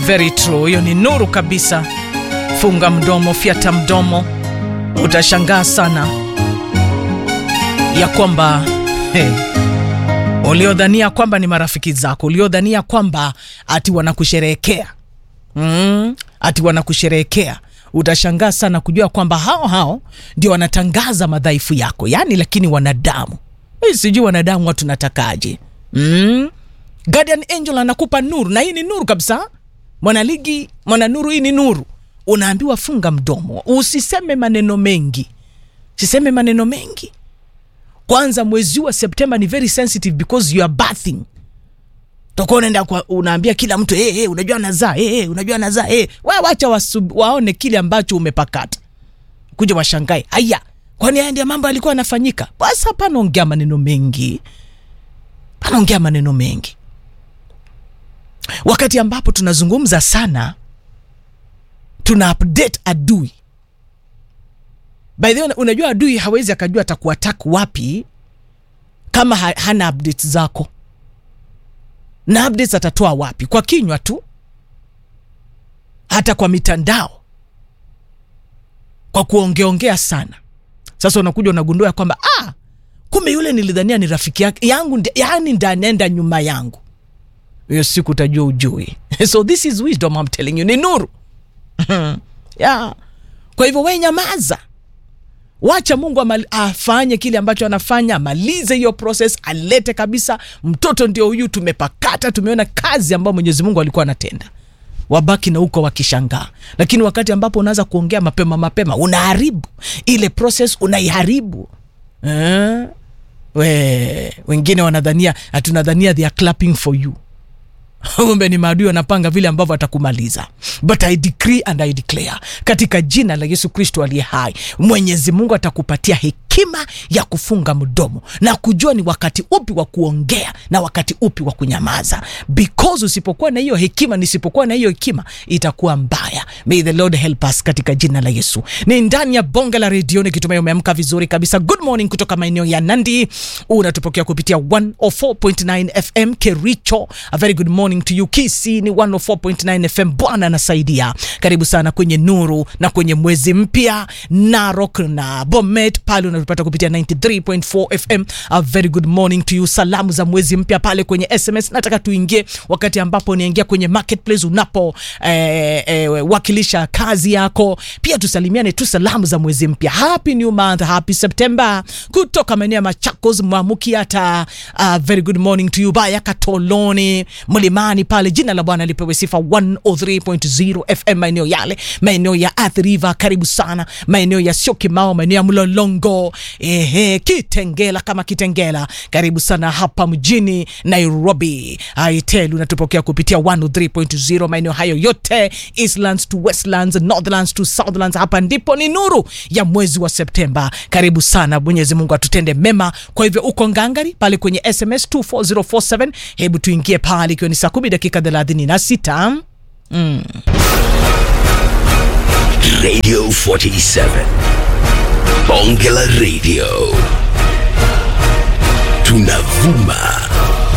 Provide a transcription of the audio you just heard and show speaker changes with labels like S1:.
S1: Very true, hiyo ni nuru kabisa. Funga mdomo, fyata mdomo, utashangaa sana ya kwamba hey, uliodhania kwamba ni marafiki zako, uliodhania kwamba ati wanakusherehekea mm, ati wanakusherehekea utashangaa sana kujua kwamba hao hao ndio wanatangaza madhaifu yako, yaani lakini wanadamu hey, sijui wanadamu watu natakaje mm? Guardian Angel anakupa nuru, na hii ni nuru kabisa. Mwanaligi, mwana nuru, hii ni nuru. Unaambiwa funga mdomo, usiseme maneno mengi, siseme maneno mengi. Kwanza mwezi wa Septemba ni very sensitive because you are bathing Utakuwa unaenda kwa unaambia kila mtu hey, hey, unajua anazaa hey, hey, unajua anazaa hey. Wa, wacha wasub, waone kile ambacho umepakata, kuja washangae. Haya, kwani haya ndio mambo yalikuwa yanafanyika? Basi hapana, ongea maneno mengi, panaongea maneno mengi wakati ambapo tunazungumza sana, tuna update adui. By the way, unajua adui hawezi akajua atakuattack wapi kama ha hana updates zako, na updates atatoa wapi? Kwa kinywa tu, hata kwa mitandao, kwa kuongeongea sana. Sasa unakuja unagundua ya kwamba ah, kumbe yule nilidhania ni rafiki yake yangu, yani ndanenda nyuma yangu hiyo siku utajua ujui. So this is wisdom I'm telling you, ni nuru yeah. Kwa hivyo we nyamaza, wacha Mungu amali, afanye kile ambacho anafanya, amalize hiyo process, alete kabisa mtoto ndio huyu, tumepakata, tumeona kazi ambayo Mwenyezi Mungu alikuwa anatenda, wabaki na huko wakishangaa. Lakini wakati ambapo unaanza kuongea mapema mapema, unaharibu ile process, unaiharibu eh? We, wengine wanadhania hatunadhania they are clapping for you kumbe ni maadui wanapanga vile ambavyo atakumaliza. But I decree and I declare katika jina la Yesu Kristo aliye hai, Mwenyezi Mungu atakupatia hekima ya kufunga mdomo na kujua ni wakati upi wa kuongea na wakati upi wa kunyamaza, because usipokuwa na hiyo hekima, nisipokuwa na hiyo hekima itakuwa mbaya. May the Lord help us katika jina la Yesu. Ni ndani ya bonge la redio, nikitumai umeamka vizuri kabisa. Good morning kutoka maeneo ya Nandi, unatupokea kupitia 104.9 FM Kericho. A very good morning to you. Kisi ni 104.9 FM. Bwana anasaidia. Karibu sana kwenye nuru na kwenye mwezi mpya. Narok na Bomet pale unatupata kupitia 93.4 FM. A very good morning to you. Salamu za mwezi mpya pale kwenye SMS. Nataka tuingie wakati ambapo niingia kwenye marketplace unapo eh, eh, wakilisha kazi yako. Pia tusalimiane tu salamu za mwezi mpya. Happy new month, happy September kutoka maeneo ya Machakos, Mwamukiata. Uh, very good morning to you Baya Katoloni, Mlimani pale. Jina la Bwana lipewe sifa. 103.0 FM maeneo yale, maeneo ya Athi River, karibu sana. Maeneo ya Syokimau, maeneo ya Mlolongo, ehe, Kitengela kama Kitengela, karibu sana hapa mjini Nairobi. Aitel unatupokea kupitia 103.0 maeneo hayo yote, Eastlands to Westlands, Northlands to Southlands. Hapa ndipo ni nuru ya mwezi wa Septemba. Karibu sana, Mwenyezi Mungu atutende mema. Kwa hivyo uko ngangari pale kwenye SMS 24047 hebu tuingie pale, ikiwa ni saa kumi dakika thelathini na sita. Mm.
S2: Radio 47 Bonge la Radio tunavuma